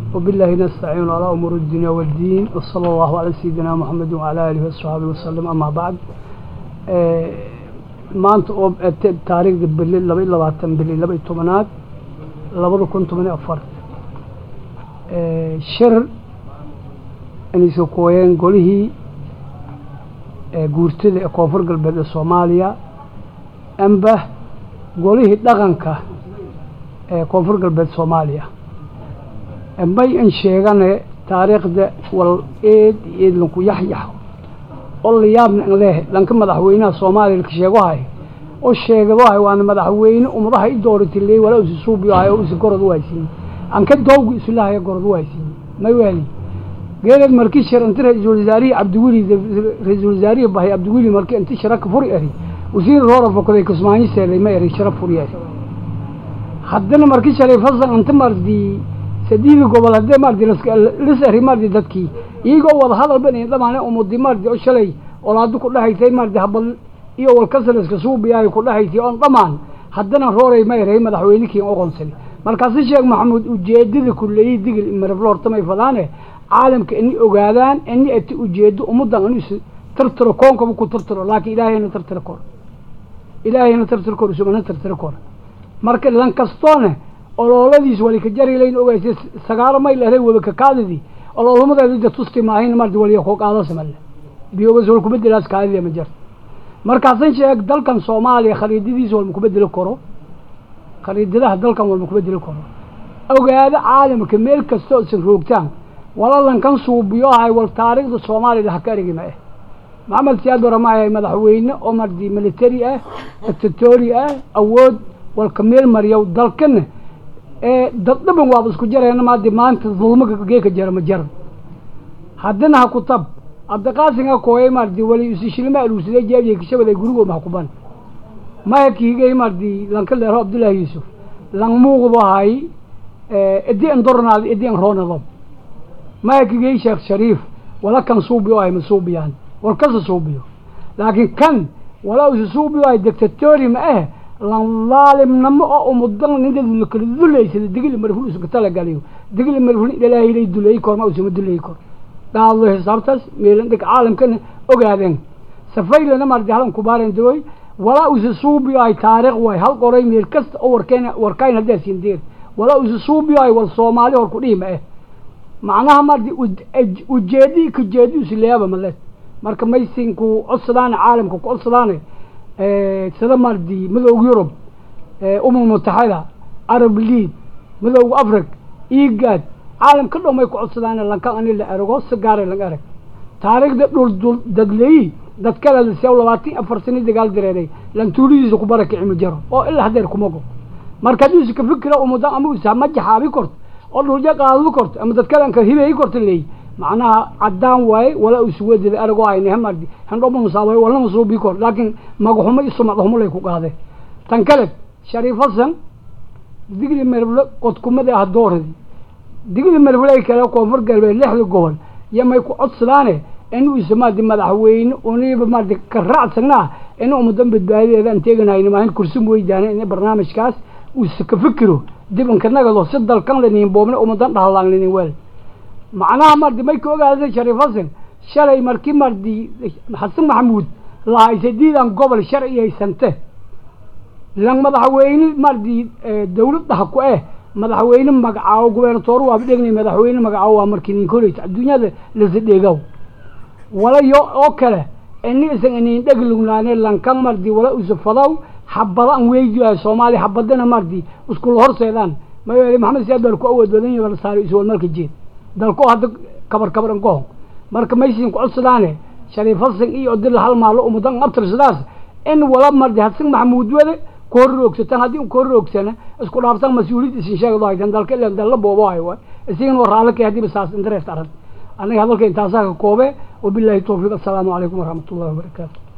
وبالله نستعين على أمور الدنيا والدين وصلى الله على سيدنا محمد وعلى آله وصحبه وسلم أما بعد maanta oo taariikhda bili laba iyo labaatan bili laba iyo tobanaad labada kun toban iyo afar shir inaysa kooyeen golihii guurtada ee koonfur galbeed ee soomaaliya amba golihii dhaqanka ee koonfur galbeed soomaaliya may in sheegane taariikhda wal eed eed lanku yaxyax oo la yaabna in leh dhanka madaxweynaha soomaaliya laka sheegohay oo sheegadahay waana madaxweyne ummadaha i dooratay leey walaa usi suubiyahay oo usi gorod uwaysiin anka doowga isulahaya gorod uwaysiin may weli geereed markii shir inti ra-iisul wasaarihii cabdiweli ra-iisul wasaarihii bahay cabdiweli markii inti shiraka furi eri wasiir roora fokaday kismaayo seelay ma eri shara furi eri haddana markii shalay fasan inta mardi sadiidi gobol haddee mardi lis eri mardi dadkii iyagoo wada hadal ban dhamaane umudi mardi oo shalay olaado ku dhahaysay mardi habal iyo walkasaliska suubiyaay ku dhahaysay oon dhamaan haddana rooray ma eray madaxweynekii oqonsali markaasi sheekh maxamuud ujeedada kuleeyey digil maraflo hortamay fadaane caalamka ini ogaadaan ini ati ujeedo ummadan inu is tartiro koonkaba ku tartiro laakiin ilaahayna tartiro kor ilaahayna tartiro kor isugana tartiro kor marka lan kastoone olooladiis wali ka jarilayn ogaysay sagaalo mayl ahay wada kakaadidii oloolamadeeda tusti maahayn mardi waliya koo qaadasamale biyogas wal kubedelaas kaadida ma jirto markaasan sheeg dalkan soomaaliya khariidadiisa walma kubedeli karo khariidadaha dalkan walma kubedeli karo ogaado caalamka meel kasta oo isan roogtaan walalankan suubiyohay wal taariikhda soomaaliyada haka erigi ma eh maxamed siyaad bara ma ahay madaxweyne oo mardi military ah dictatori ah awood walka meel mariyow dalkana ee daddhaban waaba isku jareena maadi maanta dulmaga geeka jara ma jaran haddana ha ku tab abdiqaasinga kooyay mardi wali isishilima aluusida jeebiya kishabaday gurigo mahkuban maya kiigay mardi lanka leero abdullaahi yuusuf lang muuqdo hay edi an dornaad edi an roonado maya kigay sheekh shariif wala kan suubiyo ay ma suubiyaan war kasa suubiyo laakiin kan walaa usi suubiyo ay dictatori ma eh lan laalimnamo oo umudan ninka kala duleysada digili marful isu talagaliyo digili marful ilaahay duleey kor ma usuma duleey kor daadlo xisaabtaas meelan dhig caalamkana ogaadeen safaylana mardi halan kubaaren daway walaa usi suubiyo ay taariikh way hal qoray meel kasta oo warkeen warkayn haddaa siin deer walaa usi suubiyo ay wal soomaali hor ku dhihi ma eh macnaha mardi ujeedi ka jeedi usileeyaba male marka maysinku codsadaane caalamka ku codsadaane sida mardi midowga yurub umam mutaxida arab lead midowga afric egad caalam ka dhow may ku codsadaan lankan ani la erago si gaara lang erag taariikhda dhul dul dadleeyi dad kale lasiyaw labaatan afar sani dagaal dareeray lantuulidiisa ku barakici ma jaro oo ilaa hadeer kumago marka haddii usi ka fikira umudan ama usa ma jaxaabi korto oo dhulja qaadadu korto ama dad kale anka hibeeyi korto leeyi macnaha caddaan waaye walaa usi wadada eragoo ayna hamardi handhoma musaabay walnama suubii kor laakiin magaxumo iyo sumadhumo lay ku qaadeen tan kale shariif hasan digli merble qodkumada ah dooradi digli merbley kale koonfur galbeed lixda gobol iyo may ku codsadaane inuu isa maadi madaxweyne uniba maadi ka raacsanaa in ummadan badbaadideeda aan teeganayna maahin kursi weydaana in barnaamijkaas uusa ka fikiro dib inka nagado si dalkan laniin boobna ummadan dhahalaan laniin weel macnaha mardi may ka ogaadasay shariif hasan shalay markii mardi xasan maxamuud lahaysay diidan gobol sharci haysante lan madaxweyne mardi dawlad dhaha ku eh madaxweyne magacaawo gubernatoor waaba dhegnay madaxweyne magacaawo waa markii nin koreysa adduunyada lasa dheegaw wala yo oo kale ini isan inin dheg lugnaane lankan mardi wala usa fadaw xabada an weydiyahay soomaaliya xabadana mardi iskula horseedaan ma maxamed siyaad baa ku awood badan yahay saari iswal marka jeed dalko hadda kabar kabar an kohon marka maysin ku codsadaane shariif hasan iyo odila hal maalo umudan abtirsadaas in wala mardi hasan maxamuud wade ku horroogsataan haddii ku horroogsana isku dhaaftaan mas-uuliyad isin sheegdo haytan dalka ilan dalla boobo hay waay isigana waa raalakay haddiiba saas interest arag aniga hadalka intaasaa ka koobe wabilaahi tawfiiq assalaamu calaykum waraxmat ullahi wabarakaatu